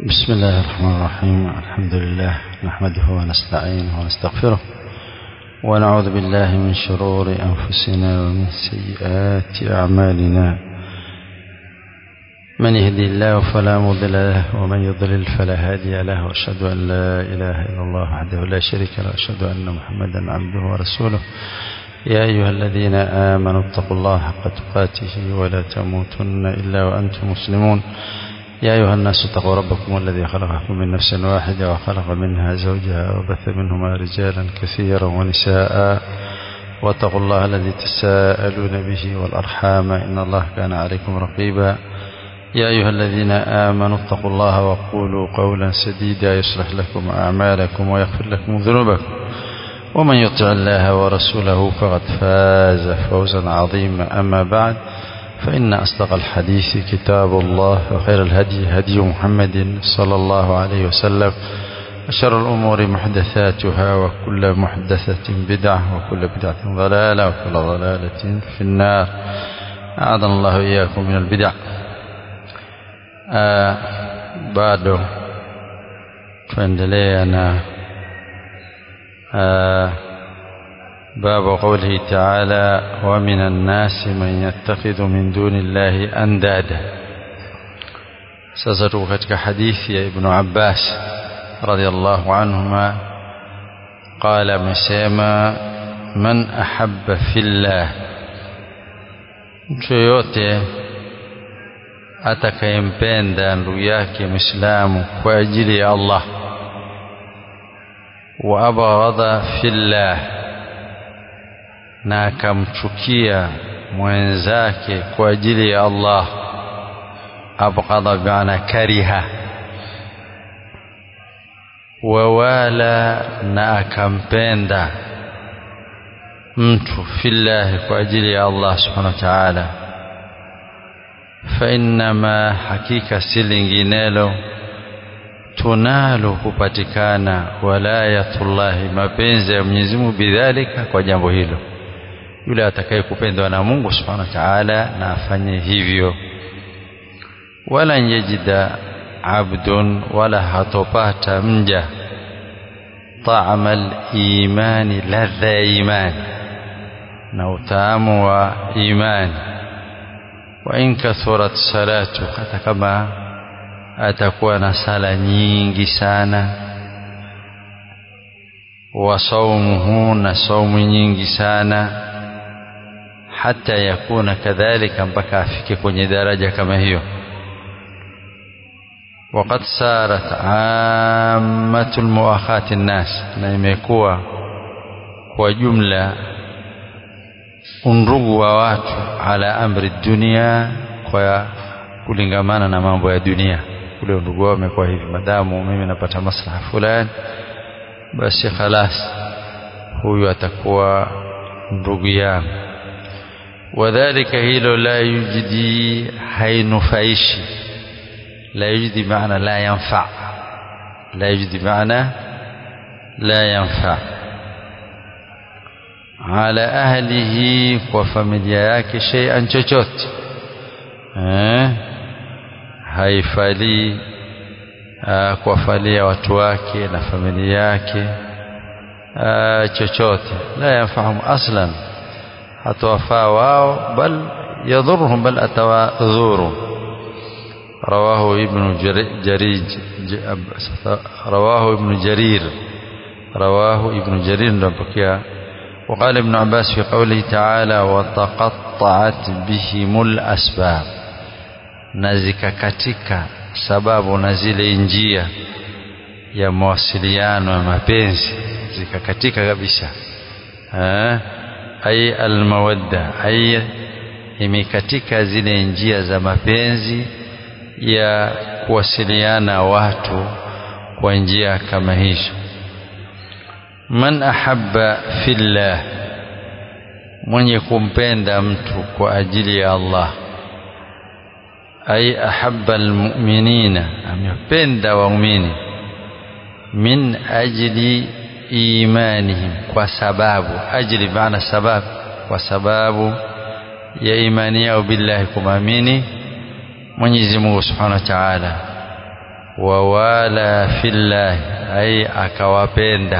بسم الله الرحمن الرحيم الحمد لله نحمده ونستعينه ونستغفره ونعوذ بالله من شرور أنفسنا ومن سيئات أعمالنا من يهدي الله فلا مضل له ومن يضلل فلا هادي له وأشهد أن لا إله إلا الله وحده لا شريك له وأشهد أن محمدا عبده ورسوله يا أيها الذين آمنوا اتقوا الله حق تقاته ولا تموتن إلا وأنتم مسلمون يا أيها الناس اتقوا ربكم الذي خلقكم من نفس واحدة وخلق منها زوجها وبث منهما رجالا كثيرا ونساء واتقوا الله الذي تساءلون به والأرحام إن الله كان عليكم رقيبا يا أيها الذين آمنوا اتقوا الله وقولوا قولا سديدا يصلح لكم أعمالكم ويغفر لكم ذنوبكم ومن يطع الله ورسوله فقد فاز فوزا عظيما أما بعد فإن أصدق الحديث كتاب الله وخير الهدي هدي محمد صلى الله عليه وسلم وشر الأمور محدثاتها وكل محدثة بدعة وكل بدعة ضلالة وكل ضلالة في النار أعاذنا الله إياكم من البدع آه bado tuendelea na آه باب قوله تعالى ومن الناس من يتخذ من دون الله أندادا sasa tuko katika hadithi ya ibnu abbas radiallahu anhuma qala amesema man ahabba fillah mtu yoyote atakayempenda ndugu yake mwislamu kwa ajili ya allah wa abghadha fillah na akamchukia mwenzake kwa ajili ya Allah abghadha biana kariha wawala na akampenda mtu fillahi kwa ajili ya Allah subhanahu wa ta'ala فإنما hakika si linginelo tunalu kupatikana walayatullahi mapenzi ya Mwenyezi Mungu bidhalika kwa jambo hilo yule atakaye kupendwa na Mungu Subhanahu wa Ta'ala na afanye hivyo wala yajida abdun wala hatopata mja طعم الإيمان ladha ya imani na utamu wa imani wa in kathurat salatu hata kama atakuwa na sala nyingi sana wa saumuhu na saumu nyingi sana hata yakuna kadhalika mpaka afike kwenye daraja kama hiyo وقد سارت عامة المؤاخاة الناس na imekuwa kwa jumla undugu wa watu ala amri dunia kwa kulingamana na mambo ya dunia ule undugu wao umekuwa hivi madamu mimi napata maslaha fulani basi khalas huyu atakuwa ndugu yangu wadhalika hilo la yujidi hainufaishi la yujidi maana la yanfa la yujidi maana la yanfa ala ahlihi kwa familia yake shay'an chochote eh haifalii kuwafalia watu wake na familia yake chochote la yafahamu aslan hatawafaa wao bal yadhurhum bal atawadhuru رواه ابن جريج رواه ابن جرير رواه ابن جرير نبكيا وقال ابن عباس في قوله تعالى وتقطعت بهم الأسباب نزك كتك sababu na zile njia ya mawasiliano ya mapenzi zikakatika kabisa ai almawadda ai imekatika zile njia za mapenzi ya kuwasiliana watu kwa njia kama hizo man ahabba fillah mwenye kumpenda mtu kwa ajili ya Allah ay ahabba almu'minina amependa waumini min ajli imanihim kwa sababu ajli maana sababu kwa sababu ya imani yao billahi kumamini Mwenyezi Mungu Subhanahu wa Ta'ala wawala fillahi ay akawapenda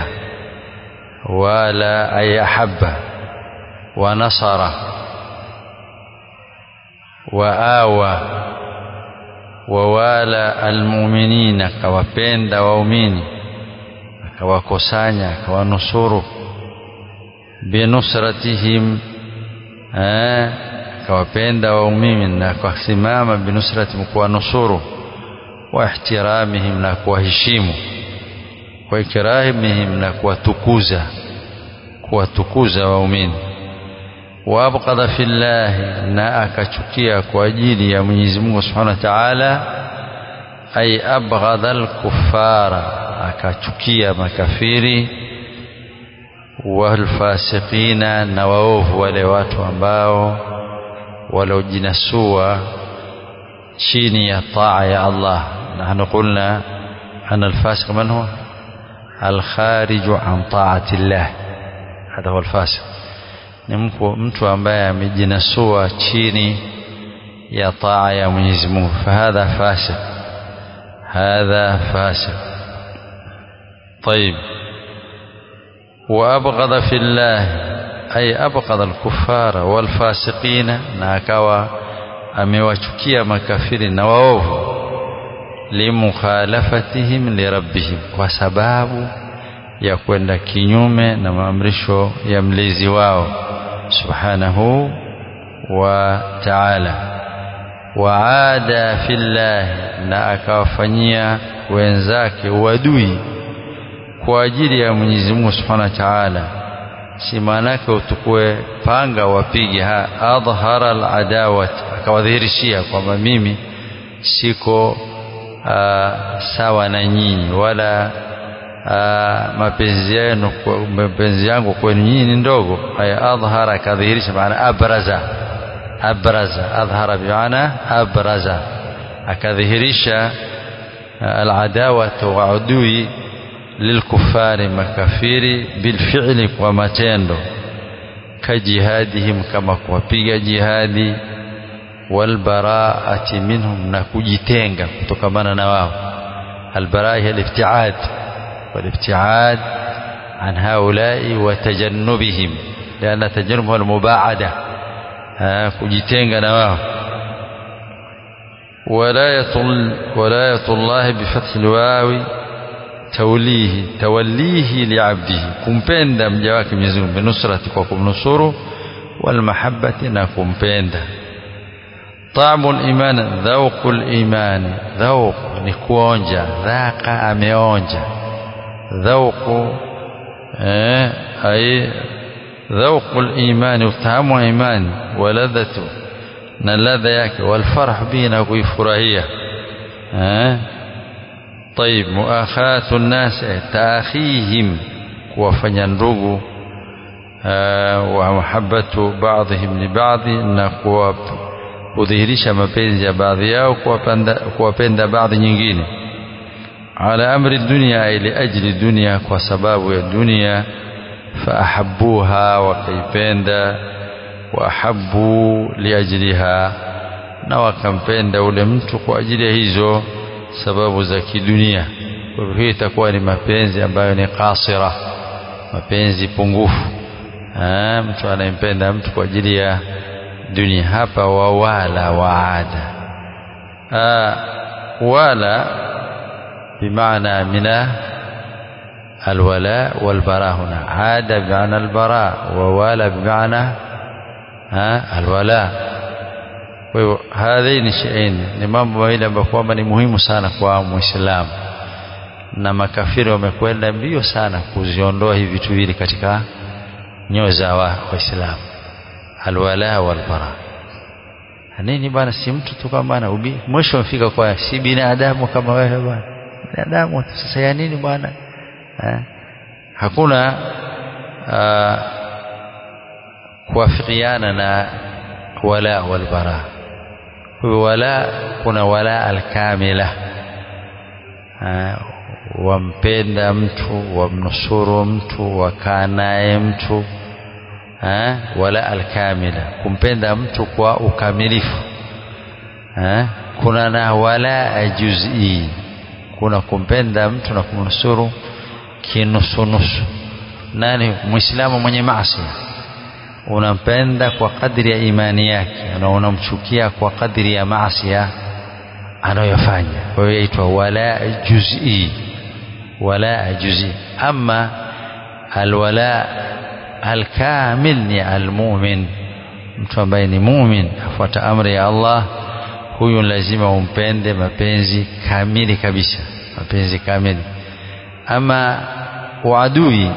wala ay ahabba wa nasara wa awa wawala almu'minina akawapenda waumini akawakusanya akawanusuru binusratihim akawapenda waumini na akasimama binusratihim kuwanusuru wa ihtiramihim na kuwaheshimu wa ikramihim na kuwatukuza kuwatukuza waumini wa abqadha fillahi na akachukia kwa ajili ya Mwenyezi Mungu Subhanahu wa Ta'ala ay abghadha al-kuffara akachukia makafiri walfasiqina na waovu wale watu ambao waliojinasua chini ya taa ya Allah nahnu qulna أن الفاسق من هو الخارج عن طاعة الله هذا هو الفاسق ni mtu ambaye amejinasua chini ya taa ya Mwenyezi Mungu fahadha fasiq hadha fasiq طيب وأبغض في الله أي أبغض الكفار والفاسقين na akawa amewachukia makafiri na waovu limukhalafatihim lirabbihim kwa sababu ya kwenda kinyume na maamrisho ya mlezi wao subhanahu wa ta'ala waada fillahi na akawafanyia wenzake uadui kwa ajili ya Mwenyezi Mungu Subhanahu wa Ta'ala si maanake utukue panga wapige ha adhhara aladawat akawadhihirishia kwamba mimi siko aa, sawa na nyinyi wala aa, mapenzi yenu mapenzi yangu kwenu nyinyi ni ndogo haya adhhara akadhihirisha maana abraza abraza adhhara bimaana abraza akadhihirisha aladawata wa adui lilkufari makafiri bilfi'li kwa matendo kajihadihim kama kuwapiga jihadi walbaraati minhum na kujitenga kutokamana na wao albaraa hiya alibtiad walibtiad an haulai wa tajannubihim lianna tajannub huwa almubaada kujitenga na wao ولاية الله بفتح الواو توليه توليه لعبده kumpenda mja wake Mwenyezi Mungu binusrati kwa kumnusuru walmahabbati na kumpenda taamul iman dhauqul iman dhauq ni kuonja dhaqa ameonja dhauqu eh ay dhauqul iman utamu imani waladhatu na ladha yake walfarah bihi na kuifurahia eh طيب مؤاخاة الناس تأخيهم kuwafanya ndugu wa mahabbatu ba'dihim li ba'd na kudhihirisha mapenzi ya baadhi yao kuwapenda baadhi nyingine ala amri dunya ili ajli dunya kwa sababu ya dunia faahabbuha wakaipenda waahabbu liajliha na wakampenda ule mtu kwa ajili ya hizo sababu za kidunia kwa hivyo hii itakuwa ni mapenzi ambayo ni kasira mapenzi pungufu ha, mtu anayempenda mtu kwa ajili ya dunia hapa wawala waada wala bimaana mina الولاء والبراء هنا عاد بمعنى البراء ووالى بمعنى الولاء kwa hivyo hadhaini shay'ain ni mambo mawili ambayo kwamba ni muhimu sana kwa muislamu na makafiri wamekwenda mbio sana kuziondoa hivi vitu viwili katika nyoyo za waislamu alwala walbara nini bwana si mtu tu kama bwana mwisho mfika kwa si binadamu kama wewe bwana binadamu sasa ya nini bwana hakuna kuwafikiana na wala walbara wala kuna wala alkamila wampenda mtu wamnusuru mtu wakaa naye mtu ha? wala alkamila kumpenda mtu kwa ukamilifu ha? kuna na wala juz'i kuna kumpenda mtu na kumnusuru kinusunusu nani muislamu mwenye maasi unampenda kwa kadri ya imani yake na unamchukia kwa kadri ya maasi anayofanya kwa hiyo yaitwa wala juz'i wala juz'i ama alwala alkamil ni almu'min mtu ambaye ni mu'min afuata amri ya Allah huyu lazima umpende mapenzi kamili kabisa mapenzi kamili ama uadui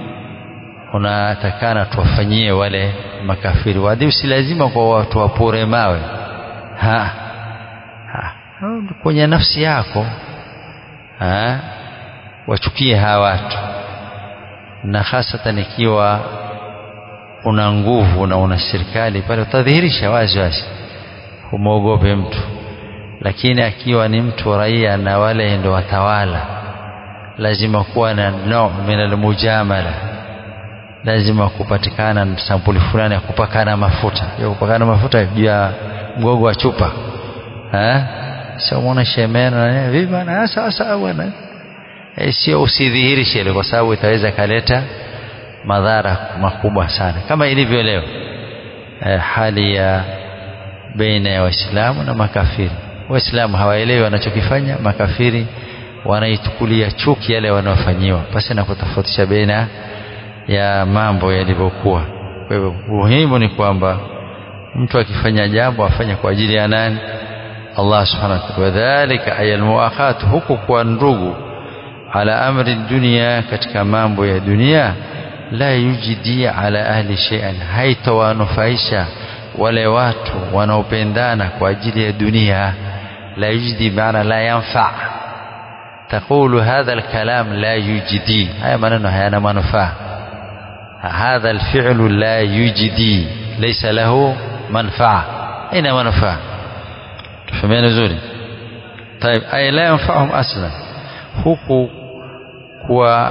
unatakana tuwafanyie wale makafiri uadui si lazima kwa watu wapore mawe ha, ha. kwenye nafsi yako ha? wachukie hawa watu na hasatan ikiwa una nguvu na una serikali pale utadhihirisha wazi wazi humwogope mtu lakini akiwa ni mtu raia na wale ndo watawala lazima kuwa na no min almujamala lazima kupatikana sampuli fulani ya kupakana mafuta ya kupakana mafuta juu ya mgogo wa chupa eh sio muone shemena vipi bwana sawa sawa bwana e, sio usidhihirishe ile kwa sababu itaweza kaleta madhara makubwa sana kama ilivyo leo e, hali ya baina ya waislamu na makafiri waislamu hawaelewi wanachokifanya makafiri wanaitukulia chuki yale wanaofanyiwa pasi na kutofautisha baina ya mambo yalivyokuwa kwa hivyo muhimu ni kwamba mtu akifanya jambo afanye kwa ajili ya nani Allah subhanahu wa ta'ala wadhālika ay almuakhat huku kwa ndugu ala amri dunia katika mambo ya dunia la yujidi ala ahli shay'an haitawanufaisha wale watu wanaopendana kwa ajili ya dunia la yujidi maana la yanfa تقول هذا الكلام لا يجدي هاي maneno hayana manufaa هذا الفعل لا يجدي ليس له منفعة أين منفعة تفهمين زوري طيب أي لا ينفعهم أصلا huku kwa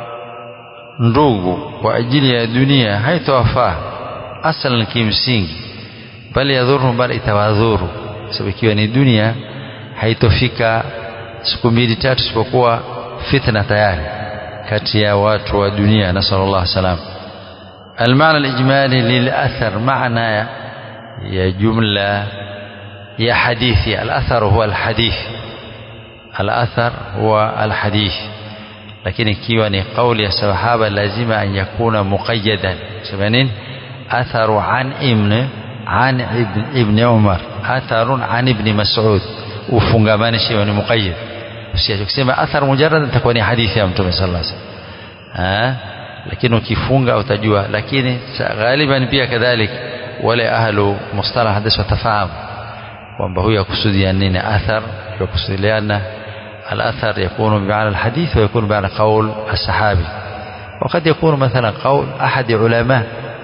ndugu kwa ajili ya dunia haitowafaa aslan kimsingi bali yadhuru bali itawadhuru sababu ikiwa ni dunia haitofika siku mbili tatu isipokuwa fitna tayari kati ya watu wa dunia nasallallahu salam المعنى الإجمالي للأثر معنى يا جملة يا حديثي الأثر هو الحديث الأثر هو الحديث لكن كيواني قول يا صحابة لازم أن يكون مقيدا سمعنين أثر عن ابن عن ابن, ابن عمر أثر عن ابن مسعود ufungamane shiwa ni muqayyid usiache kusema athar mujarrad itakuwa ni hadithi ya mtume sallallahu alaihi wasallam lakini ukifunga utajua lakini ghaliban pia kadhalik wale ahlu mustalah hadith watafahamu kwamba huyu akusudia nini athar yakusudiana الاثر يكون بمعنى الحديث ويكون بمعنى قول الصحابي وقد يكون مثلا قول احد علماء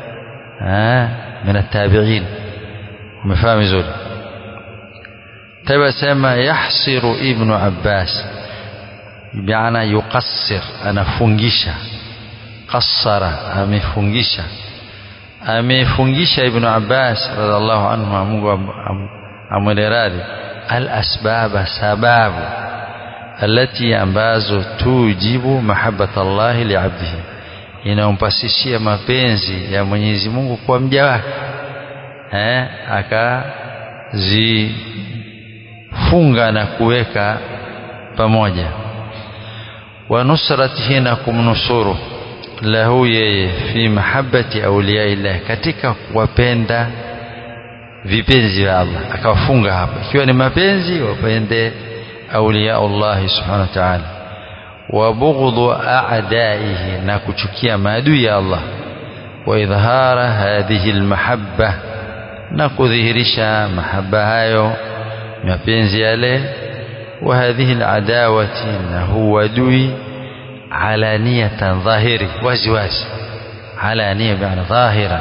من التابعين ومفاهم زول تبسم يحصر ابن عباس بمعنى يقصر أنا فنجشة قصر amefungisha amefungisha ibn Abbas radhiallahu anhu Mungu amwele radhi alasbaba sababu alati ambazo tujibu mahabbata Allah liabdihi inampasishia mapenzi ya Mwenyezi Mungu kwa mja wake eh akazifunga na kuweka pamoja wa nusratihi na kumnusuru lahu yeye fi mahabbati awliyaillah katika kuwapenda vipenzi vya Allah akawafunga hapa ikiwa ni mapenzi wapende awliya Allah subhanahu wa ta'ala wa bughdhu a'daihi na kuchukia maadui ya Allah wa idhara hadhihi almahabba na kudhihirisha mahaba hayo mapenzi yale wa hadhihi aladawati na huwa adui علانية ظاهري وزواز علانية بمعنى ظاهرا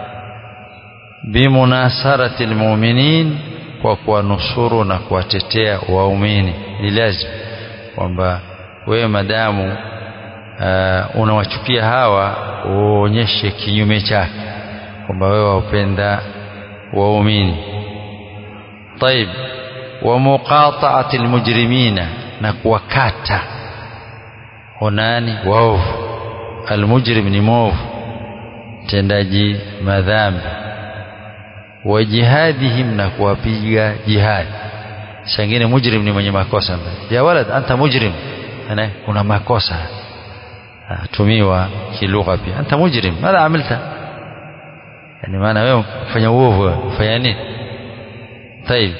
بمناصرة المؤمنين وكونصر na kuwatetea waumini ni lazima kwamba wewe madamu uh, unawachukia hawa uonyeshe kinyume chake kwamba wewe waupenda waumini طيب ومقاطعة المجرمين na kuwakata onani waovu almujrim ni mwovu mtendaji madhambi wa jihadihim na kuwapiga jihadi shangine mujrim ni mwenye makosa ya walad anta mujrim ana kuna makosa tumiwa kilugha pia anta mujrim madha amilta yani maana wewe kufanya uovu kufanya nini طيب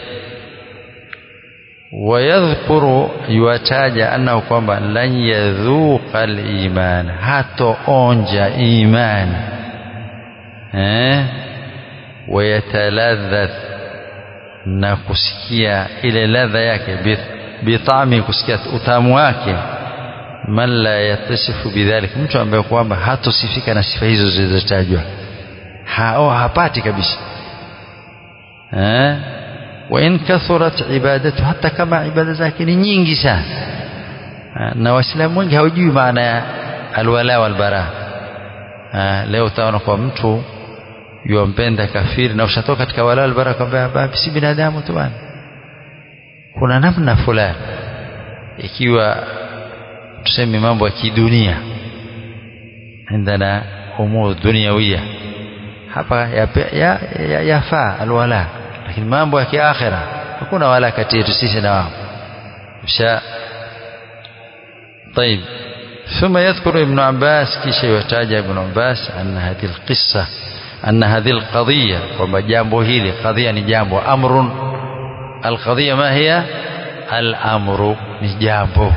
ويذكر يwataja annahu kwamba lan yadhuqa al-iman hatoonja imani eh wayataladhath na kusikia ile ladha yake bitami kusikia utamu wake man la yatasifu bidhalik mtu ambaye kwamba hatosifika na sifa hizo zilizotajwa hao hapati kabisa eh wa in kathurat ibadatu hata kama ibada zake ni nyingi sana na waislamu wengi hawajui maana ya alwala walbara leo utaona kwa mtu yuampenda kafiri na ushatoka katika wala walbara kwamba si binadamu tu bwana kuna namna fulani ikiwa tuseme mambo ya kidunia عندنا امور دنيويه hapa yafaa ya, ya, ya, ya alwala lakini mambo ya kiakhira hakuna wala kati yetu sisi na wao msha طيب ثم يذكر ابن عباس كيش يحتاج ابن عباس أن هذه القصة أن هذه القضية وما جambo hili قضية ni jambo أمر القضية ما هي الأمر ni jambo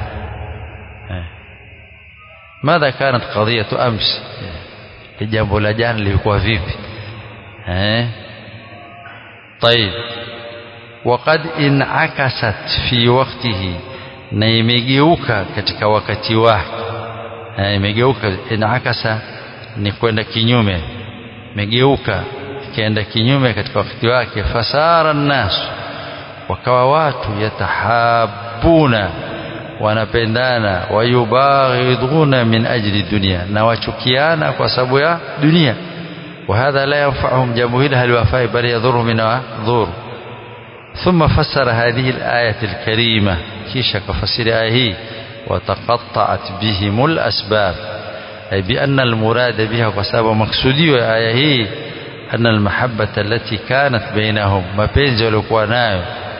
ماذا كانت قضية أمس jambo la jana lilikuwa vipi eh طيب وقد انعكست في وقته na imegeuka katika wakati wake imegeuka inakasa ni kwenda kinyume imegeuka ikaenda kinyume katika wakati wake fasara nnas wakawa watu yatahabuna wanapendana wayubaghiduna min ajli dunia na wachukiana kwa sababu ya dunia وهذا لا ينفعهم جمهيل هل وفاء بل يضر من ضر ثم فسر هذه الآية الكريمة كيش كفسر آيه وتقطعت بهم الأسباب أي بأن المراد بها وسبب مقصودي آيه أن المحبة التي كانت بينهم ما بين زلقواناyo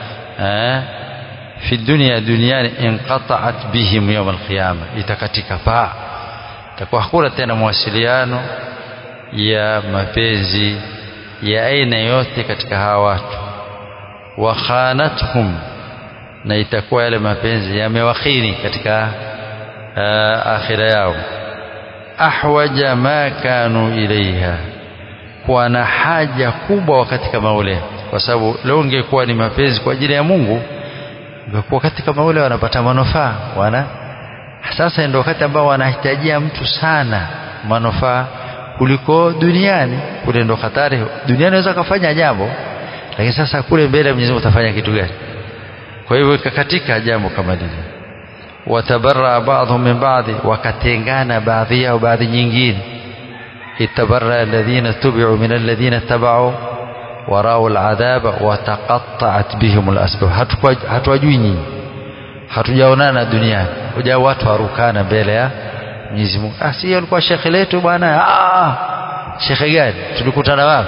في الدنيا دنيا انقطعت بهم يوم القيامة itakatika paa takuwa hakuna tena mawasiliano ya mapenzi ya aina yote katika hawa watu wa khanathum na itakuwa yale mapenzi yamewakhini katika uh, akhira yao ahwaja ma kanu ilaiha kuwa na haja kubwa katika maule kwa sababu leo ungekuwa ni mapenzi kwa ajili ya Mungu ungekuwa katika maule wanapata manufaa wana sasa ndio wakati ambao wanahitajia mtu sana manufaa kuliko duniani kule ndo hatari duniani unaweza kufanya jambo lakini sasa kule mbele Mwenyezi Mungu utafanya kitu gani kwa hivyo katika jambo kama lile watabarra ba'dhum min ba'dhi wakatengana baadhi yao baadhi nyingine itabarra alladhina tubi'u min alladhina tabau warau al'adhaba wataqatta'at bihim al'asbab hatuwajui nyinyi hatujaonana duniani hoja watu warukana mbele ya Mwenyezi Mungu ah si alikuwa shekhe letu bwana ah shekhe gani tulikutana wapi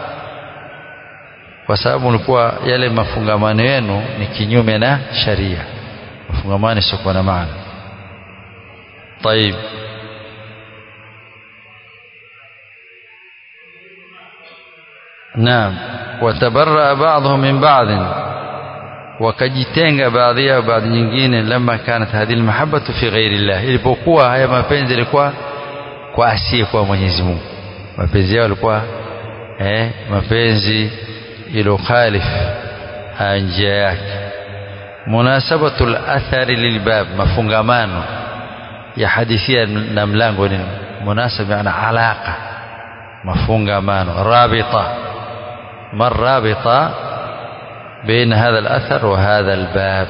kwa sababu ulikuwa yale mafungamano yenu ni kinyume na sharia mafungamano sio na maana طيب نعم وتبرأ بعضهم من بعض wakajitenga baadhi yao baadhi nyingine lama kanat hadhihi almahabbatu fi ghairi llah ilipokuwa haya mapenzi yalikuwa kwa asiye kwa Mwenyezi Mungu mapenzi yao yalikuwa eh mapenzi ilokhalif njia yake munasabatu al-athari lilbab mafungamano ya hadithia na mlango ni munasab maana alaqa mafungamano rabita marabita بين هذا الأثر وهذا الباب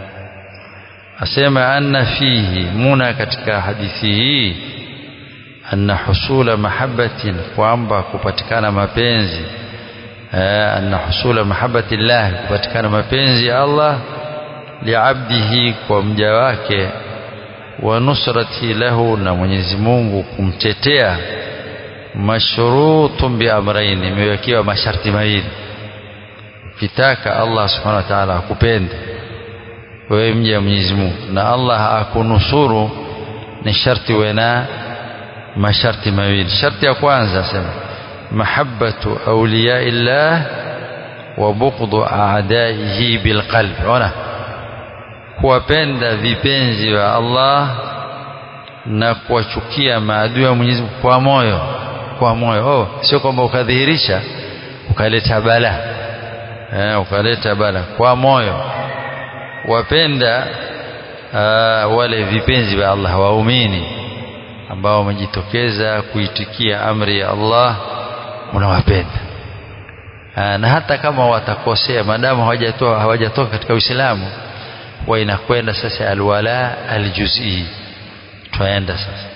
أسمع أن فيه منى كتك حديثه أن حصول محبة kwamba kupatikana mapenzi أن حصول محبة الله kupatikana mapenzi ya Allah liabdihi kwa mja wake wa nusrati lahu na Mwenyezi Mungu kumtetea mashrutun bi amrayn imewekewa masharti mawili ukitaka Allah subhanahu wa ta'ala akupende wewe mja wa Mwenyezi Mungu na Allah akunusuru ni sharti wena masharti mawili sharti ya kwanza sema mahabbatu awliyaillah wa bughdu a'daihi bilqalbi ona kuwapenda vipenzi wa Allah na kuwachukia maadui wa Mwenyezi Mungu kwa moyo kwa moyo oh sio kwamba ukadhihirisha ukaleta bala eh ukaleta bala kwa moyo wapenda uh, wale vipenzi wa Allah waumini ambao wamejitokeza kuitikia amri ya Allah unawapenda na hata kama watakosea maadamu hawajatoka hawajatoka katika Uislamu wa inakwenda sasa alwala aljuz'i twaenda sasa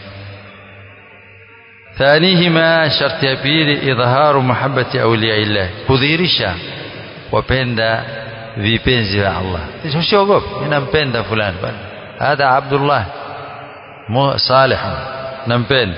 thanihima sharti ya pili idhaharu mahabbati awliya illah kudhihirisha wapenda vipenzi vya Allah usiogope mimi nampenda fulani bwana hadha Abdullah salih nampenda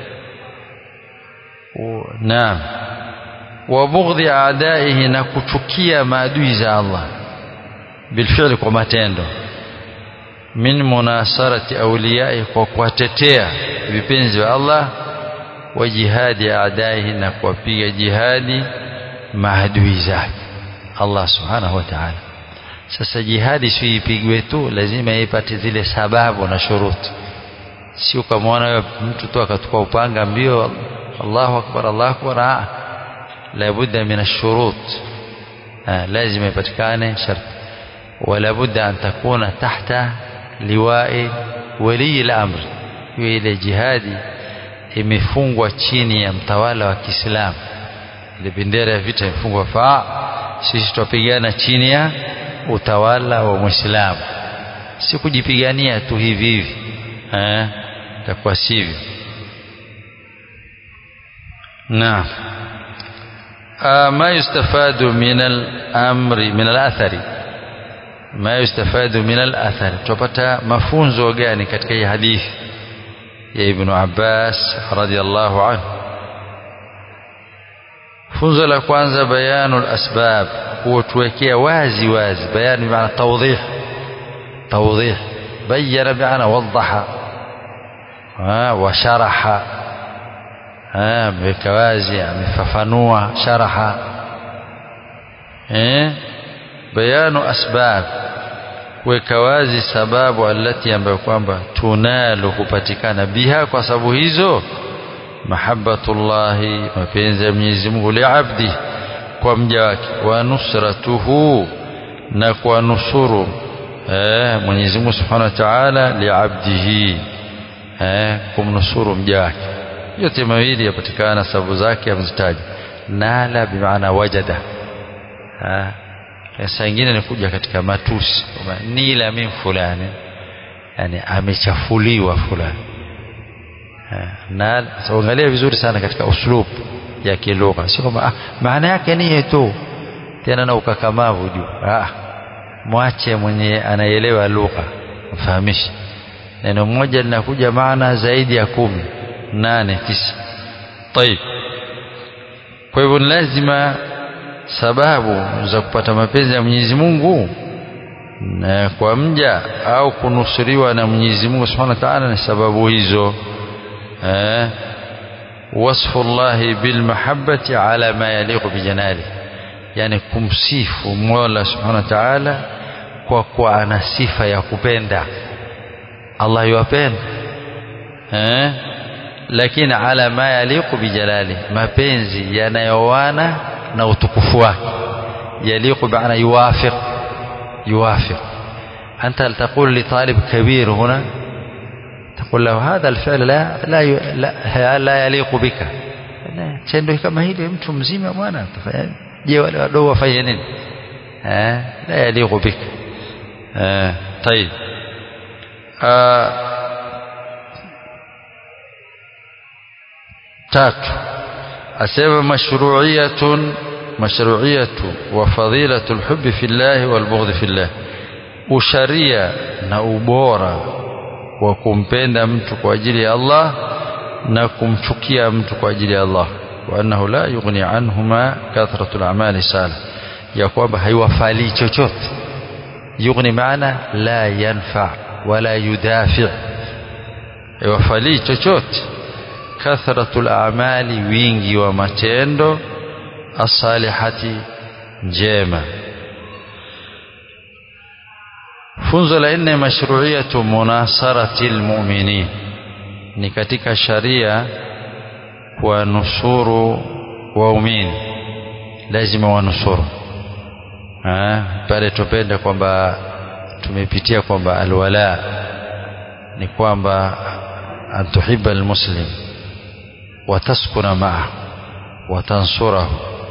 naam wa bughdhi aadaihi na kuchukia maadui za Allah bilfi'li kwa matendo min munasarati awliyai kwa kuwatetea vipenzi wa Allah wa jihadi aadaihi na kuwapiga jihadi maadui zake Allah subhanahu wa ta'ala sasa jihadi si ipigwe tu lazima ipate zile sababu na shuruti sio kama mtu tu akachukua upanga mbio Allahu akbar Allahu akbar la budda min ash-shurut lazima ipatikane sharti wala budda an takuna tahta liwa'i wali al-amr ile jihadi imefungwa chini ya mtawala wa Kiislamu ile bendera ya vita imefungwa faa sisi tupigana chini ya utawala wa Muislamu si kujipigania tu hivi hivi eh takuwa sivyo naam ما يستفاد من الأمر من الأثر ما يستفاد من الأثر tupata mafunzo gani katika hii hadithi ya Ibn Abbas radiyallahu anhu funzo la kwanza bayanul asbab kutuwekea wazi wazi bayan maana tawdih tawdih bayyana maana wadaha wa sharaha ameweka wazi amefafanua sharaha eh bayanu asbab kuweka wazi sababu alati ambayo kwamba tunalu kupatikana biha kwa sababu hizo mahabbatullahi mapenzi ya Mwenyezi Mungu liabdi kwa mja wake wa nusratuhu na kwa nusuru eh Mwenyezi Mungu Subhanahu wa Ta'ala liabdihi eh kumnusuru mja wake yote mawili yapatikana sababu zake amzitaja nala bimaana wajada ah saa ingine ni kuja katika matusi kwamba nila min fulani yani amechafuliwa fulani na angalia vizuri sana katika uslub ya kilugha sio kwamba ah, maana yake ni tu tena na ukakamavu juu ah mwache mwenye anaelewa lugha mfahamishe neno moja linakuja maana zaidi ya kumi nane tisa طيب kwa hivyo lazima sababu za kupata mapenzi ya Mwenyezi Mungu na kwa mja au kunusuriwa na Mwenyezi Mungu Subhanahu wa Ta'ala ni sababu hizo eh wasfu Allah bil mahabbati ala ma yaliqu bi janali yani kumsifu Mola Subhanahu wa Ta'ala kwa kuwa ana sifa ya kupenda Allah yuwapenda eh lakini ala ma yaliqu bi jalali mapenzi yanayowana na utukufu wake yaliqu bi'ana yuwafiq yuwafiq anta taqul li talib kabir huna تقول له هذا الفعل لا لا لا, لا يليق بك tendo kama hili mtu mzima bwana je wale wadogo wafanye nini eh la yaliqu bik eh طيب tatu asema mashru'iyatun mashru'iyatu wa fadilatu alhubb fi Allah wal bughd fi Allah usharia na ubora wa kumpenda mtu kwa ajili ya Allah na kumchukia mtu kwa ajili ya Allah wa annahu la yughni anhuma kathratu al-a'mali salih ya kwamba haiwafali chochote yughni maana la yanfa wala yudafi haiwafali chochote kathratu al-a'mali wingi wa matendo as-salihati njema funzo la nne mashru'iyatu munasarati almu'minin ni katika sharia kwa nusuru waumini lazima wanusuru pale tupende kwamba tumepitia kwamba alwala ni kwamba antuhibba almuslim wataskuna ma'ahu watansurahu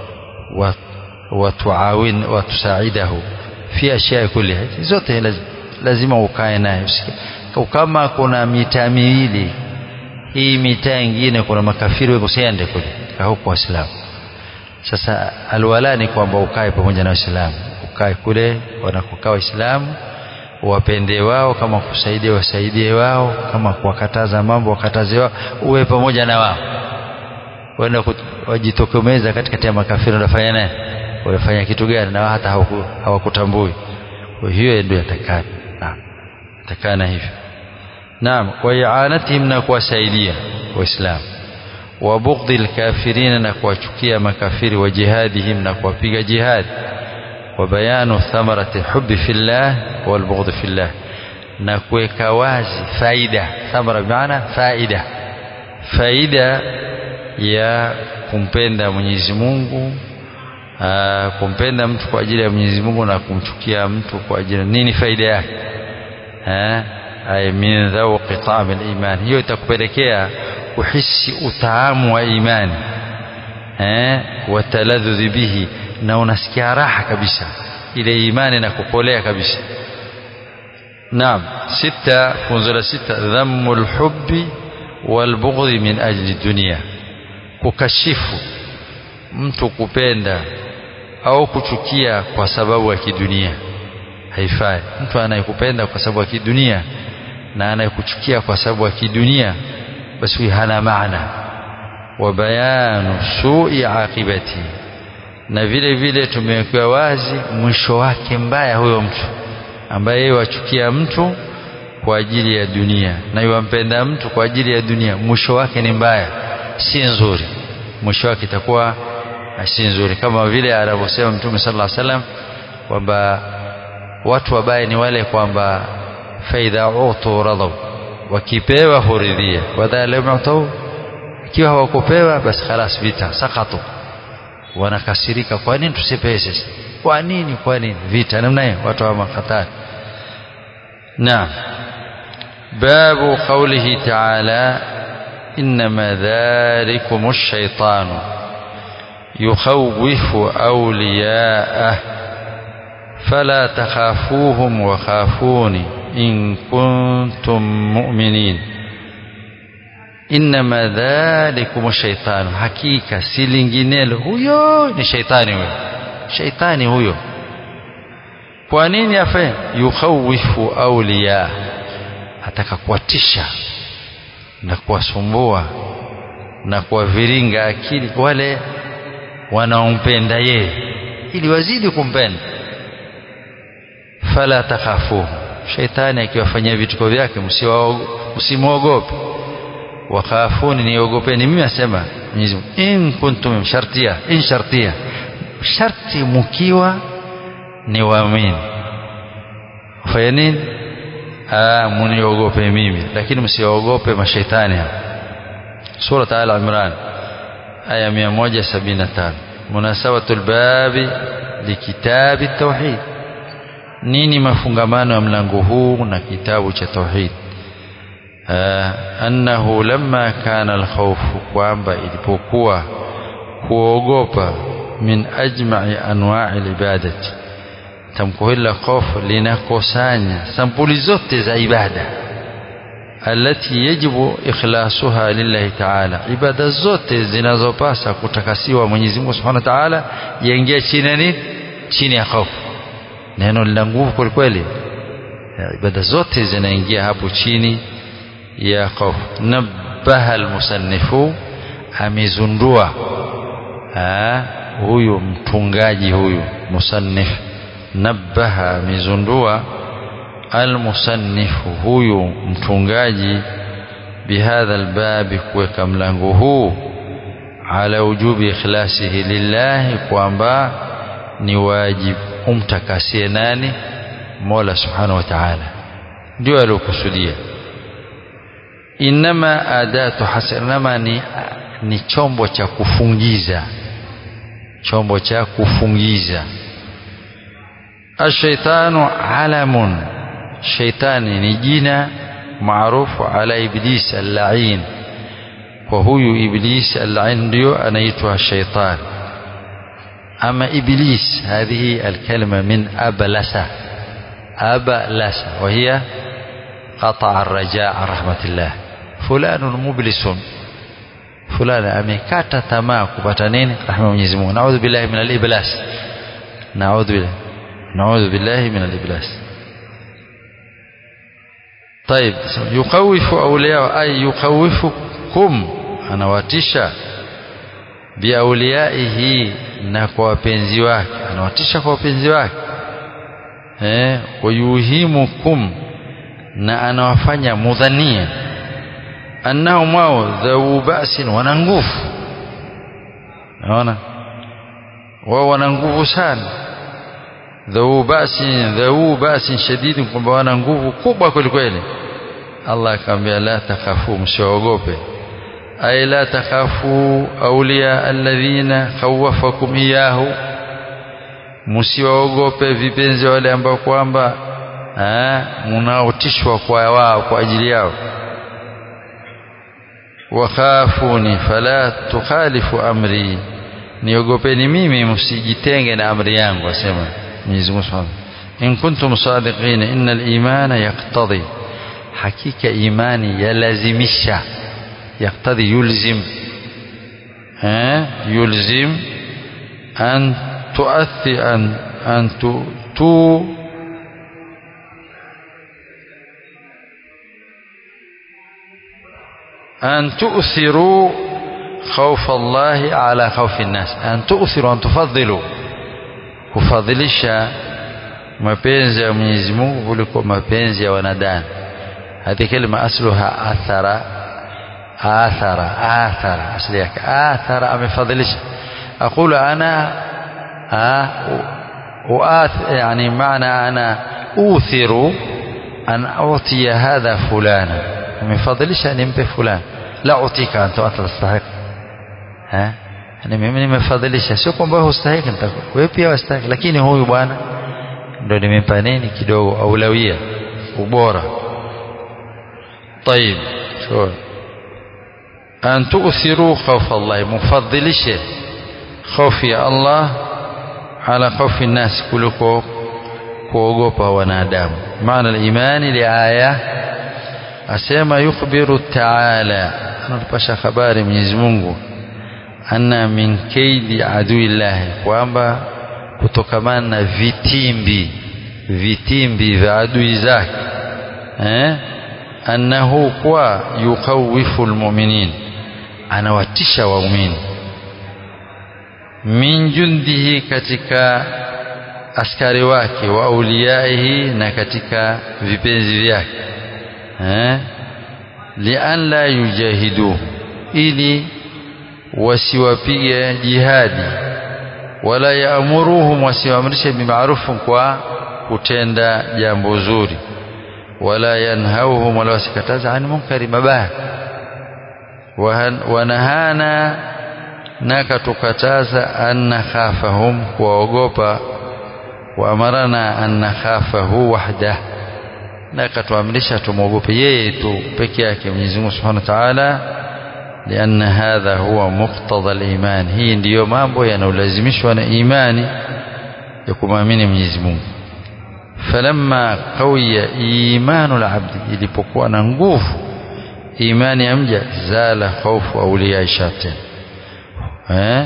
watuawin watusaidahu fi ashya kulliha zote lazima ukae naye kama kuna mitaa miwili hii mitaa ingine kuna makafiri wewe usiende kule huko waislamu sasa alwala ni kwamba ukae pamoja na waislamu ukae kule wanakokaa waislamu wapende wao kama kusaidia wasaidie wao kama kuwakataza mambo wakataze wao uwe pamoja na wao wenda wajitokomeza katikati ya makafiri unafanya naye unafanya kitu gani na hata hawakutambui kwa hiyo ndio yatakana naam yatakana hivyo naam wa i'anatihim na kuwasaidia waislamu wa bughdil kafirin na kuwachukia makafiri wa jihadihim na kuwapiga jihad wa bayanu thamarati hubbi fillah wal bughd fillah na kuweka wazi faida thamara maana faida faida ya kumpenda Mwenyezi Mungu aa, kumpenda mtu kwa ajili ya Mwenyezi Mungu na kumchukia mtu kwa ajili nini faida yake eh ay min dhawqi ta'am al-iman hiyo itakupelekea uhisi utaamu wa imani eh wataladhdhi bihi na unasikia raha kabisa ile imani na kukolea kabisa naam sita funzo la sita dhammu al-hubbi wal-bughdhi min ajli dunya kukashifu mtu kupenda au kuchukia kwa sababu ya kidunia haifai mtu anayekupenda kwa sababu ya kidunia na anayekuchukia kwa sababu ya kidunia basi huyu hana maana wa bayanu su'i aqibati na vile vile tumewekwa wazi mwisho wake mbaya huyo mtu ambaye yeye wachukia mtu kwa ajili ya dunia na yuwampenda mtu kwa ajili ya dunia mwisho wake ni mbaya si nzuri mwisho wake itakuwa si nzuri kama vile anavyosema mtume sallallahu alaihi wasallam kwamba watu wabaya ni wale kwamba faidha utu radhaw wakipewa huridhia wadha lam yutu ikiwa hawakupewa basi khalas vita sakatu wanakasirika kwa nini tusipewe sisi kwa nini kwa nini vita namna hiyo watu wa makhatari naam babu qawlihi ta'ala إنما ذلكم الشيطان يخوف أولياءه فلا تخافوهم وخافوني إن كنتم مؤمنين إنما ذلكم الشيطان حقيقة سيلينجينيل huyo ni shaitani huyo shaitani huyo kwa nini afe yukhawifu awliya ataka kuwatisha na kuwasumbua na kuwaviringa akili wale wanaompenda yeye ili wazidi kumpenda fala takhafuhu shaitani akiwafanyia vituko vyake msimwogope wakhafuni niogopeni mimi asema Mwenyezi Mungu in kuntum shartia in shartia sharti mkiwa ni waamini fanya nini ah muniogope mimi lakini msiogope mashaitani hapa sura al-imran aya 175 munasabatul babi likitabi at-tauhid nini mafungamano ya mlango huu na kitabu cha tauhid annahu lamma kana alkhawfu kwamba ilipokuwa kuogopa min ajma'i anwa'i ibadati tamko hili la khofu linakusanya sampuli zote za ibada alati yajibu ikhlasuha lillahi ta'ala ibada zote zinazopasa kutakasiwa Mwenyezi Mungu Subhanahu wa Ta'ala yaingia chini nini chini ya khofu neno lina nguvu kweli kweli ibada zote zinaingia hapo chini ya khawf nabaha almusannifu amezundua huyu mtungaji huyu musannif nabaha amezundua almusannifu huyu mtungaji bihadha albabi kuweka mlango huu ala wujubi ikhlasihi lillahi kwamba ni wajibu umtakasie nani mola subhanahu wa ta'ala ndio aliokusudia inama adatu hasanama ni, ni chombo cha kufungiza chombo cha kufungiza ashaitanu alamun shaitani ni jina maarufu ala iblis al-la'in kwa huyu iblis al-la'in ndio anaitwa shaitan ama iblis هذه الكلمة من أبلس أبلس وهي قطع الرجاء عن رحمة الله فلان مبلس فلان amekata tamaa kupata nini rahma Mwenyezi Mungu naudhu billahi min al-iblas naudhu billahi naudhu billahi min al-iblas طيب يخوف أولياء أي يخوفكم anawatisha biauliyaihi na kwa wapenzi wake anawatisha kwa wapenzi wake eh wayuhimukum na anawafanya mudhania annahum wao dhau ba'sin wana nguvu naona wao wana nguvu sana dhau ba'sin dhau ba'sin shadidi kwamba wana nguvu kubwa kweli kweli Allah akamwambia la takhafu msiogope ay la takhafu awliya alladhina khawafakum iyahu msiwaogope vipenzi wale ambao kwamba mnaotishwa kwa wao kwa ajili yao wakhafuni fala tukhalifu amri niogopeni mimi msijitenge na amri yangu asema Mwenyezi Mungu Subhanahu in kuntum sadiqin innal imana yaqtadi hakika imani yalazimisha yaqtadi yulzim eh yulzim an tuathi an an tu, tu أن تؤثروا خوف الله على خوف الناس أن تؤثروا أن تفضلوا kufadhilisha mapenzi ya Mwenyezi Mungu kuliko mapenzi ya wanadamu hadi kalima asluha athara athara athara asli yake athara amefadhilisha aqulu ana uath yani maana ana uthiru an utiya hadha fulana nimefadhilisha nimpe fulani la utika anta atastahiq eh yani mimi nimefadhilisha sio kwamba wewe hustahiki wewe pia wastahiki lakini huyu bwana ndio nimempa nini kidogo aulawia ubora طيب شو أن تؤثروا خوف الله مفضلش خوف الله على خوف الناس كلكم kuogopa wanadamu maana al-imani liaya asema yukhbiru ta'ala anatupasha habari Mwenyezi Mungu anna min kaidi aduillah kwamba kutokamana na vitimbi vitimbi vya adui zake eh annahu kwa yukawifu almu'minin anawatisha waumini min jundihi katika askari wake wa auliyaihi na katika vipenzi vyake eh lian la yujahidu ili wasiwapige jihadi wala yaamuruhum wasiwaamrishe bimaarufu kwa kutenda jambo zuri wala yanhauhum wala wasikataza an munkari mabaya wanahana na katukataza an nakhafahum kuwaogopa waamarana an nakhafahu wahdah na katuamrisha tumwogope yeye tu peke yake Mwenyezi Mungu Subhanahu wa Ta'ala لأن هذا هو مقتضى الإيمان hii ndiyo mambo yanayolazimishwa na imani ya kumwamini Mwenyezi Mungu falamma qawiya imanul abdi ilipokuwa na nguvu imani ya mja zala khawfu awliya shayatin eh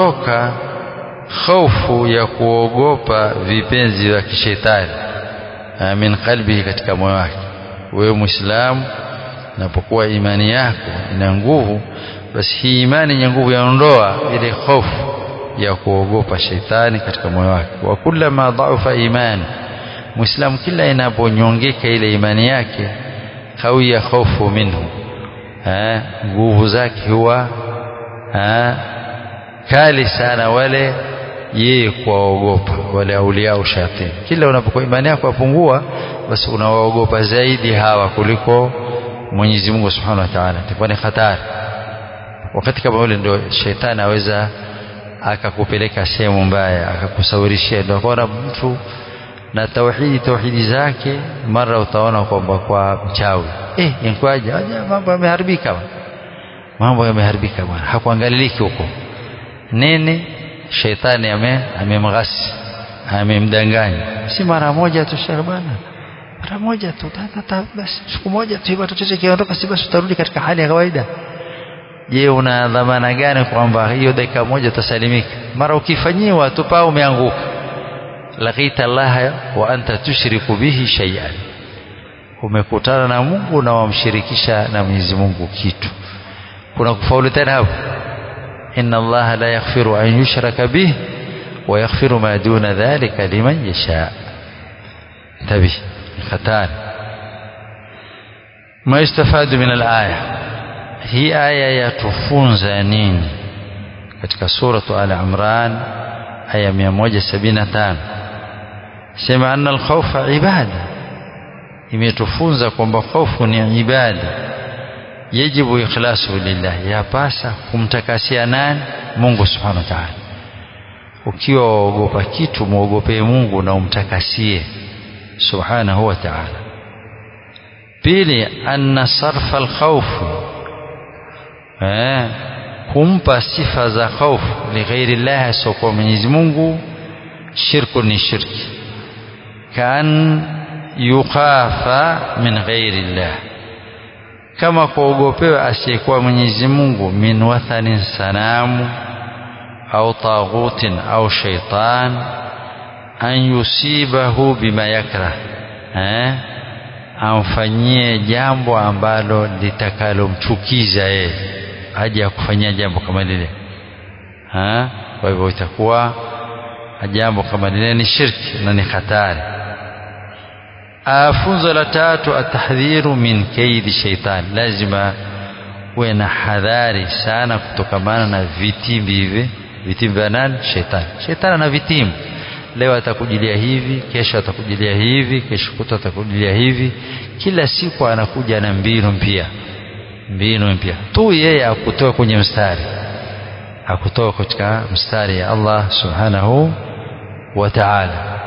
huondoka hofu ya kuogopa vipenzi vya kishetani min qalbihi katika moyo wake wewe muislamu unapokuwa imani yako ina nguvu basi hii imani yenye nguvu yaondoa ile hofu ya kuogopa sheitani katika moyo wake wa kullama dhaufa imani muislamu kila inaponyongeka ile imani yake kawiya hofu minhu nguvu zake huwa kali sana wale yeye kuwaogopa wale auliao shatini kila unapokuwa imani yako yapungua basi unawaogopa zaidi hawa kuliko Mwenyezi Mungu Subhanahu wa Ta'ala itakuwa ni hatari wakati kama ule ndio shetani aweza akakupeleka sehemu mbaya akakusawirishia ndio kwa mtu na tauhidi tauhidi zake mara utaona kwamba kwa mchawi eh inkwaje mambo yameharibika mambo yameharibika bwana hakuangaliliki huko nini sheitani ame amemghasi amemdanganya si mara moja tu shekhe bwana mara moja tu tata basi siku moja tu hivyo chochote kiondoka si basi utarudi katika hali ya kawaida je una dhamana gani kwamba hiyo dakika moja utasalimika mara ukifanyiwa tu paa umeanguka laqita Allah wa anta tushriku bihi shay'an umekutana na Mungu na wamshirikisha na Mwenyezi Mungu kitu kuna kufaulu tena hapo inna Allah la yaghfiru an yushraka bihi wa yaghfiru ma duna dhalika liman yasha tabi khatari ما يستفاد من الآية هي آية يتفونز نين katika suratu al imran aya 175 sema anna alkhawfa ibada imetufunza kwamba hofu ni ibada yajibu ikhlasu lillah yapasa kumtakasia nani Mungu subhanahu wa ta'ala ukiwa waogopa kitu muogopee Mungu na umtakasie subhanahu wa ta'ala pili anna sarfa alkhawf eh kumpa sifa za hofu lighairi llahi asiokuwa Mwenyezi Mungu shirku ni shirki kan yukhafa min ghairi llah kama kuogopewa asiyekuwa Mwenyezi Mungu min wathanin sanamu au taghutin au shaitan an yusibahu bima yakrah eh amfanyie jambo ambalo litakalomchukiza yeye haja ya kufanyia jambo kama lile ha kwa hivyo itakuwa jambo kama lile ni shirki na ni hatari funzo la tatu atahdhiru min kaidi shaitan lazima uwe na hadhari sana kutokamana na vitimbi hivi vitimbi vya nani shetani shetani ana vitimbi leo atakujilia hivi kesho atakujilia hivi kesho kuta atakujilia hivi kila siku anakuja na mbinu mpya mbinu mpya tu yeye akutoa kwenye mstari akutoa katika mstari ya Allah subhanahu wa ta'ala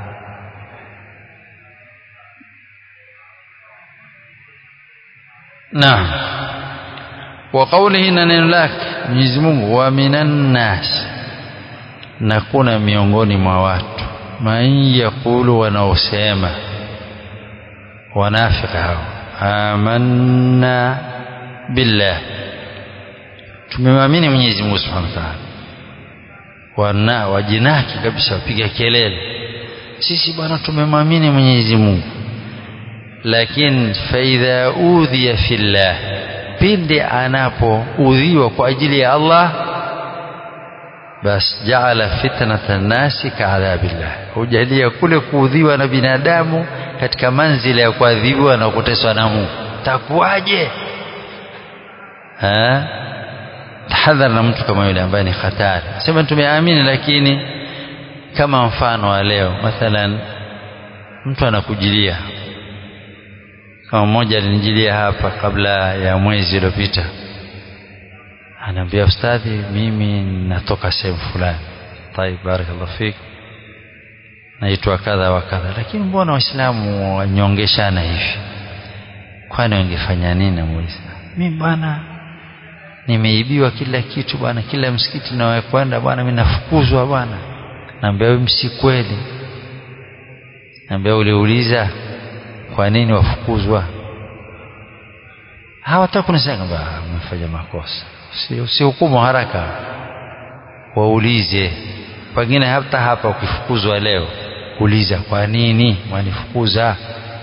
naam wa qawlihi na neno lake Mwenyezi Mungu wa minan nas na kuna miongoni mwa watu man yaqulu wanaosema wanafika hao amanna billah tumemwamini Mwenyezi Mungu Subhanahu wa Ta'ala wana wajinaki kabisa wapiga kelele sisi bwana tumemwamini Mwenyezi Mungu lakini faidha udhiya fillah pindi anapoudhiwa kwa ajili ya Allah bas jaala fitnata nasi kaadhabillah hujalia kule kuudhiwa na binadamu katika manzila ya kuadhibiwa na kuteswa na Mungu takuwaje tahadhar na mtu kama yule ambaye ni hatari sema tumeamini lakini kama mfano wa leo mathalan mtu anakujilia kama mmoja alinijilia hapa kabla ya mwezi uliopita anaambia ustadhi mimi natoka sehemu fulani طيب barakallahu fik naitwa kadha wa kadha lakini mbona waislamu wanyongeshana hivi kwani wangefanya nini na muislamu mimi bwana nimeibiwa kila kitu bwana kila msikiti nawakwenda bwana mimi nafukuzwa bwana naambia wewe msi kweli naambia uliuliza kwa nini wafukuzwa hawataka kunisema kwamba umefanya makosa usihukumu haraka waulize pengine hata hapa ukifukuzwa leo uliza kwa nini mwanifukuza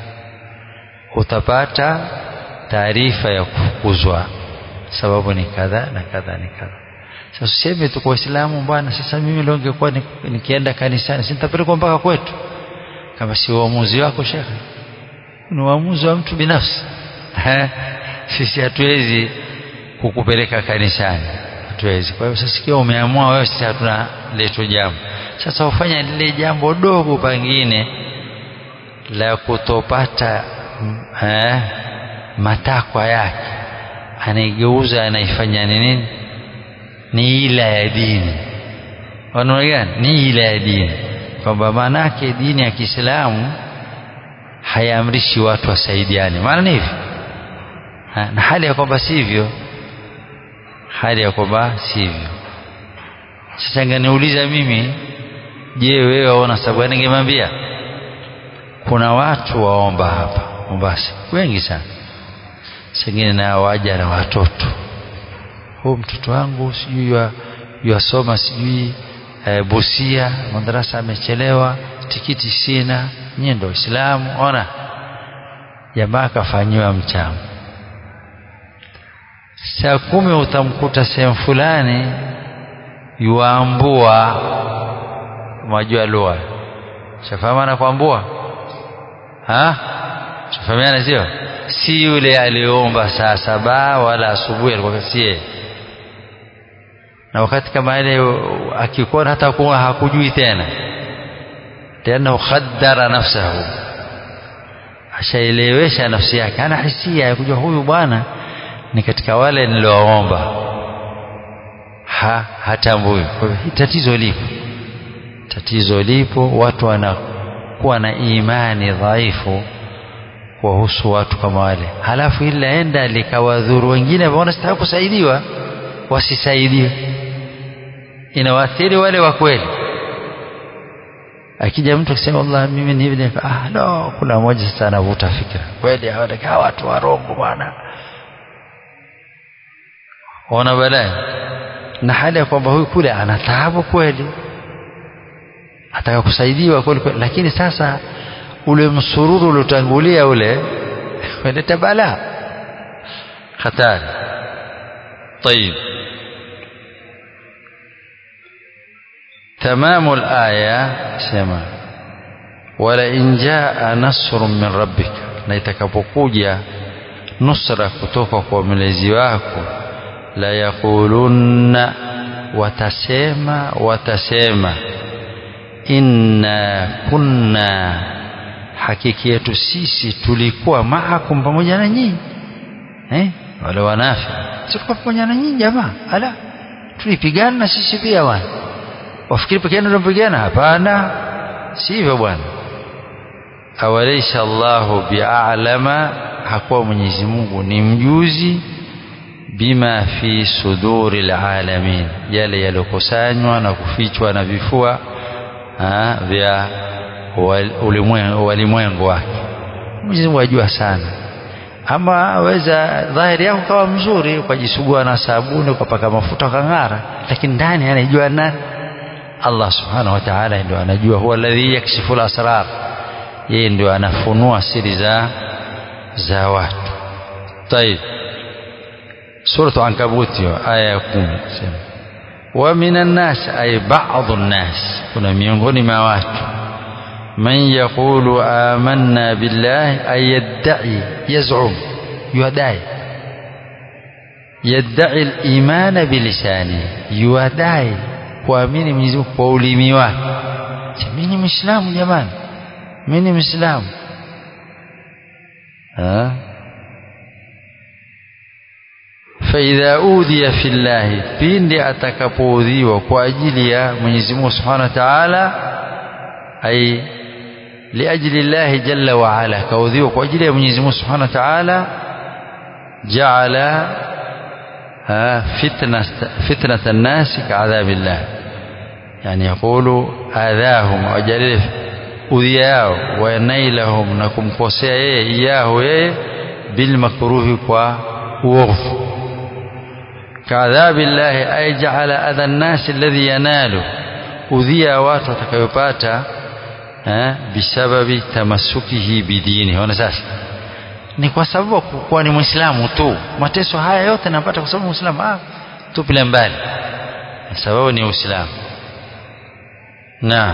utapata taarifa ya kufukuzwa sababu ni kadha na kadha ni kadha sasa useme tu kwa Waislamu bwana sasa mimi leo ningekuwa nikienda kanisani sitapelekwa mpaka kwetu kama si uamuzi wako shekhe ni uamuzi wa mtu binafsi sisi hatuwezi kukupeleka kanisani hatuwezi kwa hiyo sasa ikiwa umeamua wewe sisi hatuna leto jambo sasa ufanya lile jambo dogo pengine la kutopata eh, matakwa yake anaigeuza anaifanya ni nini ni ila ya dini wanaona gani ni ila ya dini kwamba maanake dini ya Kiislamu hayaamrishi watu wasaidiane maana ni hivi na hali ya kwamba sivyo hali ya kwamba sivyo sasa nganiuliza mimi je wewe waona sababu gani ningemwambia kuna watu waomba hapa Mombasa wengi sana sengine na waja na watoto huu mtoto wangu sijui yuasoma sijui e, Busia madarasa amechelewa tikiti sina nyie ndio Waislamu ona jamaa akafanyiwa mchango saa kumi utamkuta sehemu fulani yuambua mwajua lugha shafahamana kuambua ha shafahamiana sio si yule aliomba saa saba wala asubuhi alikuwa sie na wakati kama ile akikuona hata kuwa hakujui tena tena khaddara nafsahu ashaelewesha nafsi yake ana hisia ya kujua huyu bwana ni katika wale niliowaomba ha hatambui kwa hivyo tatizo lipo tatizo lipo watu wanakuwa na imani dhaifu kuwahusu watu kama wale halafu ili laenda likawadhuru wengine waona sitaka kusaidiwa wasisaidiwe inawaathiri wale wa kweli akija mtu akisema Allah mimi ni hivi ah no kuna mmoja sasa anavuta fikra kweli hawa watu warongo bwana ona balaa na hali ya kwamba huyu kule ana taabu kweli ataka kusaidiwa kweli kweli lakini sasa ule msururu uliotangulia ule unaleta balaa hatari طيب تمام الآية سما ولئن جاء نصر من ربك na itakapokuja nusra kutoka kwa mlezi wako la yaqulunna watasema watasema inna kunna hakiki yetu sisi tulikuwa maakum pamoja na nyinyi eh wale wanafi tulikuwa pamoja na nyinyi jamaa ala tulipigana na sisi pia bwana wafikiri pekee ndio tunapigana hapana sivyo bwana awalaysa Allahu bi'alama hakuwa Mwenyezi Mungu ni mjuzi bima fi suduri alamin yale yalokusanywa na kufichwa na vifua ha, vya walimwengu wake Mwenyezi Mungu ajua sana ama weza dhahiri yako kawa mzuri ukajisugua na sabuni ukapaka mafuta ukang'ara lakini ndani anajua nani Allah subhanahu wa ta'ala ndio anajua huwa alladhi yakshifu al-asrar yeye ndio anafunua siri za za watu طيب سورة عنكبوت آية 10 ومن الناس أي بعض الناس كنا miongoni mwa watu من يقول آمنا بالله أي يدعي يزعم يدعي يدعي الإيمان بلسانه يدعي kuamini Mwenyezi Mungu kwa ulimi wake mimi ni Muislamu jamani mimi ni Muislamu فإذا أوذي في الله pindi atakapoudhiwa kwa ajili ya Mwenyezi Mungu Subhanahu wa Ta'ala ay لأجل الله جل وعلا كوذيوا kwa ajili ya Mwenyezi Mungu Subhanahu wa Ta'ala جعل فتنة فتنة الناس كعذاب الله يعني يقول آذاهم وجلل أذياه ونيلهم نكم كوسيا إياه بالمكروه ووغف كعذاب الله أي جعل أذى الناس الذي يناله أذيا watu watakayopata eh, bisababi tamasukihi bidini ona sasa ni kwa sababu kuwa ni mwislamu tu mateso haya yote napata kwa sababu mwislamu ah, tupile mbali sababu ni uislamu naam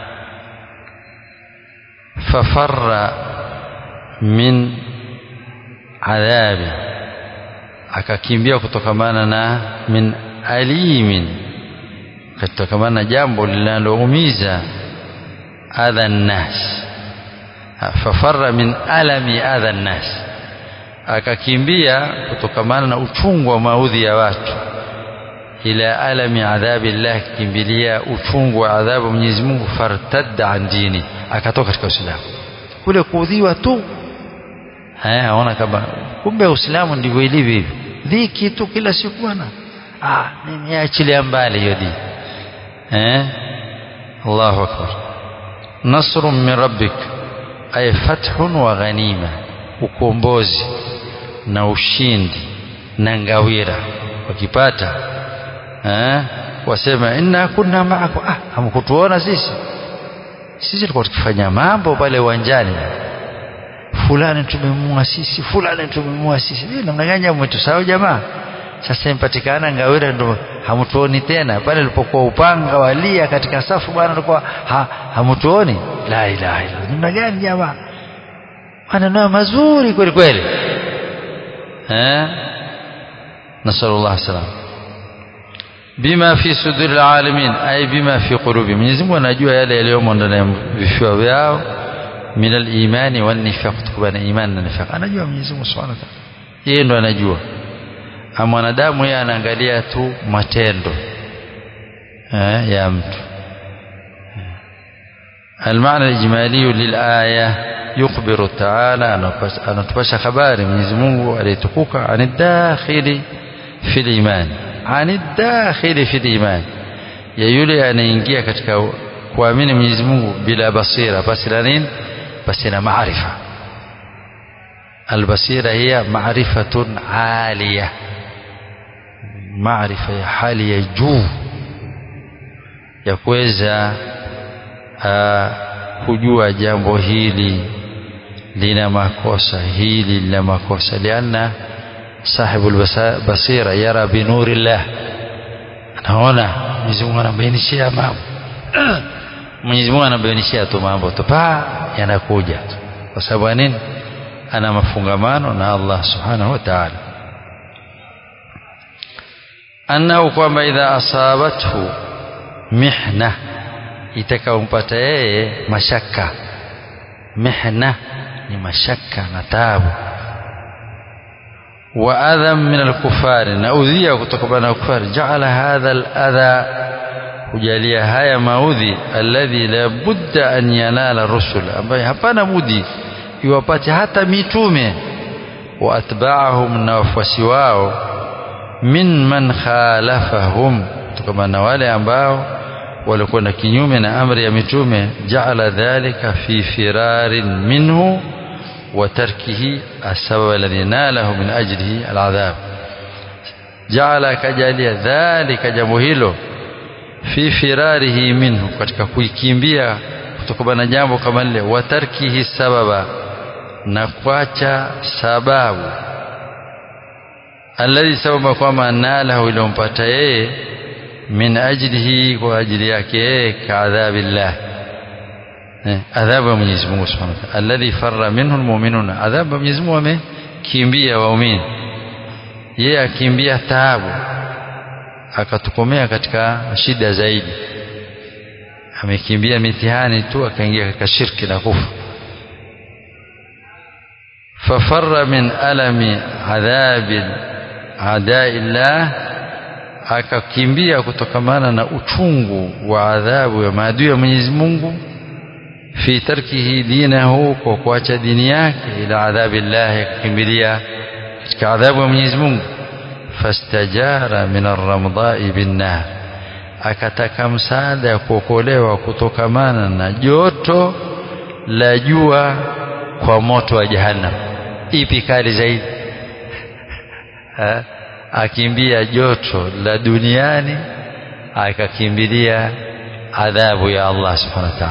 fafarra min adhabi akakimbia kutokamana na min alimin kutokamana na jambo linaloumiza adha nnas fafarra min alami adha nnas akakimbia kutokamana na uchungu wa maudhi ya watu ila alami adhabi llah kimbilia uchungu wa adhabu Mwenyezi Mungu fartadda an dini akatoka katika Uislamu kule kuudhiwa tu haya aona kama kumbe Uislamu ndivyo ilivyo hivi dhiki tu kila siku bwana ah mimi achilia mbali hiyo dini eh Allahu akbar nasrun min rabbik ay fathun wa ghanima ukombozi na ushindi na ngawira wakipata eh wasema inna kunna ma'akum ah hamkutuona sisi sisi tulikuwa tukifanya mambo pale uwanjani fulani tumemua sisi fulani tumemua sisi eh namna gani mmetusahau jamaa sasa impatikana ngawira ndo hamtuoni tena pale ilipokuwa upanga walia katika safu bwana tulikuwa ha, hamtuoni la ilaha illa namna gani jamaa maneno mazuri kweli kweli eh nasallallahu salam bima fi suduril alamin ay bima fi qulubi Mwenyezi Mungu anajua yale yaliyomo ndani ya vifua vyao min al-imani wan nifaq kutokana na imani na nifaq anajua Mwenyezi Mungu Subhanahu wa ta'ala yeye ndo anajua mwanadamu yeye anaangalia tu matendo eh, ya mtu المعنى الإجمالي للآية يخبر تعالى أن تبشى خبار من يزمونه عليتقوك عن الداخل في الإيمان عن الداخل في الإيمان ya yule anaingia katika kuamini Mwenyezi Mungu bila basira basi na nini basi na maarifa albasira hiya maarifatun aliya maarifa ya hali ya juu ya kuweza kujua jambo hili lina makosa hili lina makosa lianna sahibu basira yara binurillah anaona Mwenyezi Mungu anabainishia mambo Mwenyezi Mungu anabainishia tu mambo tu pa yanakuja kwa sababu nini ana mafungamano na Allah subhanahu wa ta'ala annahu kwamba idha asabathu mihna itakayompata yeye mashaka mihna ni mashaka na taabu wa adham min alkufari na udhia kutokana na kufari jaala hadha aladha hujalia haya maudhi alladhi la budda an yanala rusul ambaye hapana budi iwapate hata mitume wa atba'ahum na wafuasi wao min man khalafahum kutokana na wale ambao walikwenda kinyume na amri ya mitume jaala dhalika fi firarin minhu wa tarkihi asbab alladhi nalahu min ajlihi aladhab jaala kajalia dhalika jambo hilo fi firarihi minhu katika kuikimbia kutokana na jambo kama lile wa tarkihi sababa na kuacha sababu alladhi sababa kwamba nalahu iliyompata yeye min ajlihi kwa ajili yake yeye kaadhabillah adhabu ya Mwenyezi Mungu Subhanahu wa Ta'ala alladhi farra minhu almu'minun adhabu ya Mwenyezi Mungu amekimbia waumini yeye akimbia taabu akatukomea katika shida zaidi amekimbia mitihani tu akaingia katika shirki na kufa fafarra min alami adhabi adaillah akakimbia kutokamana na uchungu wa adhabu ya maadui ya Mwenyezi Mungu fi tarkihi dinahu kwa kuacha dini yake ila adhabillah akakimbilia katika adhabu ya Mwenyezi Mungu fastajara min arramdai binnar akataka msaada ya kuokolewa kutokamana na joto la jua kwa moto wa jahannam ipi kali zaidi akimbia joto la duniani akakimbilia adhabu ya Allah subhanahu wa ta'ala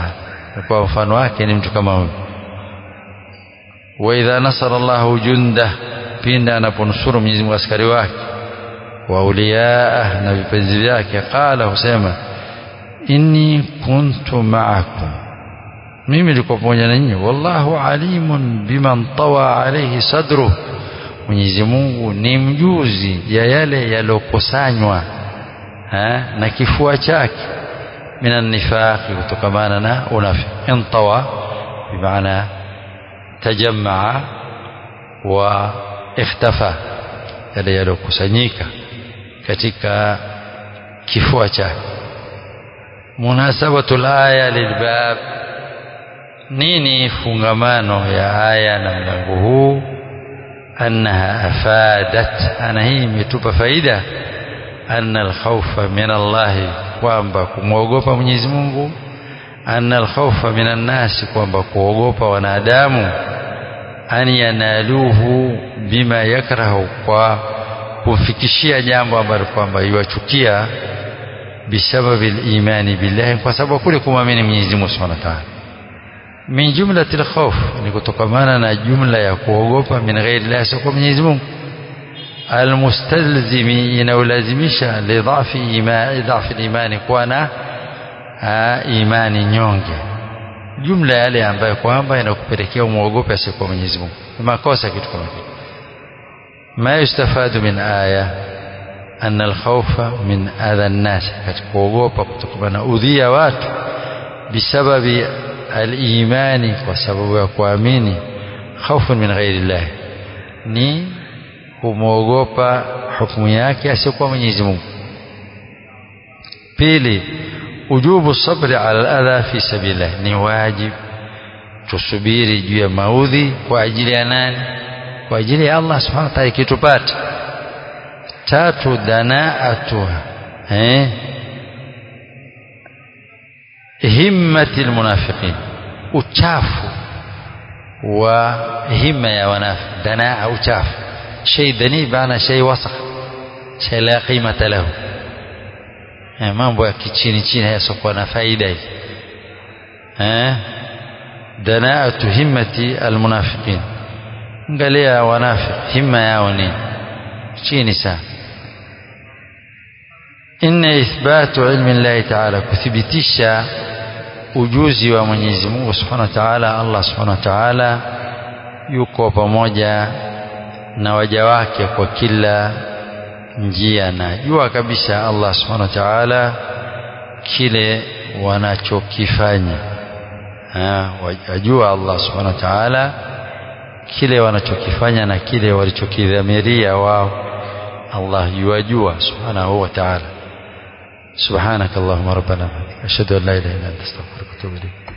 kwa mfano wake ni mtu kama huyo wa idha nasara Allahu jundah pinda anaponusuru Mwenyezi Mungu askari wake wa auliyaa na vipenzi vyake qala husema inni kuntu ma'akum mimi nilikuwa pamoja na nyinyi wallahu alimun biman tawa alayhi sadru Mwenyezi Mungu ni mjuzi ya yale yalokusanywa na kifua chake minan nifaqi kutokamana na unafi intawa bimaana tajammaa wa ikhtafa yale yalokusanyika katika kifua chake munasabatul aya lilbab nini fungamano ya aya na mlango huu annaha afadat ana hii imetupa faida anna alkhawfa min Allah kwamba kumwogopa Mwenyezi Mungu anna alkhawfa min annasi kwamba kuogopa wanadamu an yanaluhu bima yakrahu kwa kumfikishia jambo ambalo kwamba iwachukia bisababi imani billahi kwa sababu kule kumwamini Mwenyezi Mungu Subhanahu wa Ta'ala min jumlati alkhawf ni kutokamana na jumla ya kuogopa min ghairi Allah sio Mwenyezi Mungu almustalzimi inaulazimisha lidhafi imani dhafi imani kuwa na imani nyonge jumla yale ambayo kwamba inakupelekea umuogope asiyekuwa Mwenyezi Mungu makosa kitu kama hiki ما يستفاد من آية أن الخوف من أذى الناس kuogopa kutokana na udhia watu bisababi al-imani kwa sababu ya kuamini khawfun min ghairi Allah ni kumwogopa hukumu yake asiyokuwa Mwenyezi Mungu pili ujubu sabri ala al-adha fi sabilillah ni wajib tusubiri juu ya maudhi kwa ajili ya nani kwa ajili ya Allah subhanahu wa ta'ala ikitupata tatu danaatuha eh himmati almunafiqin uchafu wa himma ya wanafiq danaa uchafu shay dani bana shay wasakh shay la qimata lahu eh mambo ya kichini chini hayasokuwa na faida hii eh danaatu himmati almunafiqin angalia wanafiq himma yao ni chini sana inna ithbatu ilmi llahi ta'ala kuthibitisha ujuzi wa Mwenyezi Mungu Subhanahu wa Ta'ala Allah Subhanahu wa Ta'ala yuko pamoja na waja wake kwa kila njia na jua kabisa Allah Subhanahu wa Ta'ala kile wanachokifanya wajua Allah Subhanahu wa Ta'ala kile wanachokifanya na kile walichokidhamiria wao Allah yuwajua subhanahu wa ta'ala سبحانك اللهم ربنا أشهد أن لا إله إلا أنت أستغفرك وأتوب إليك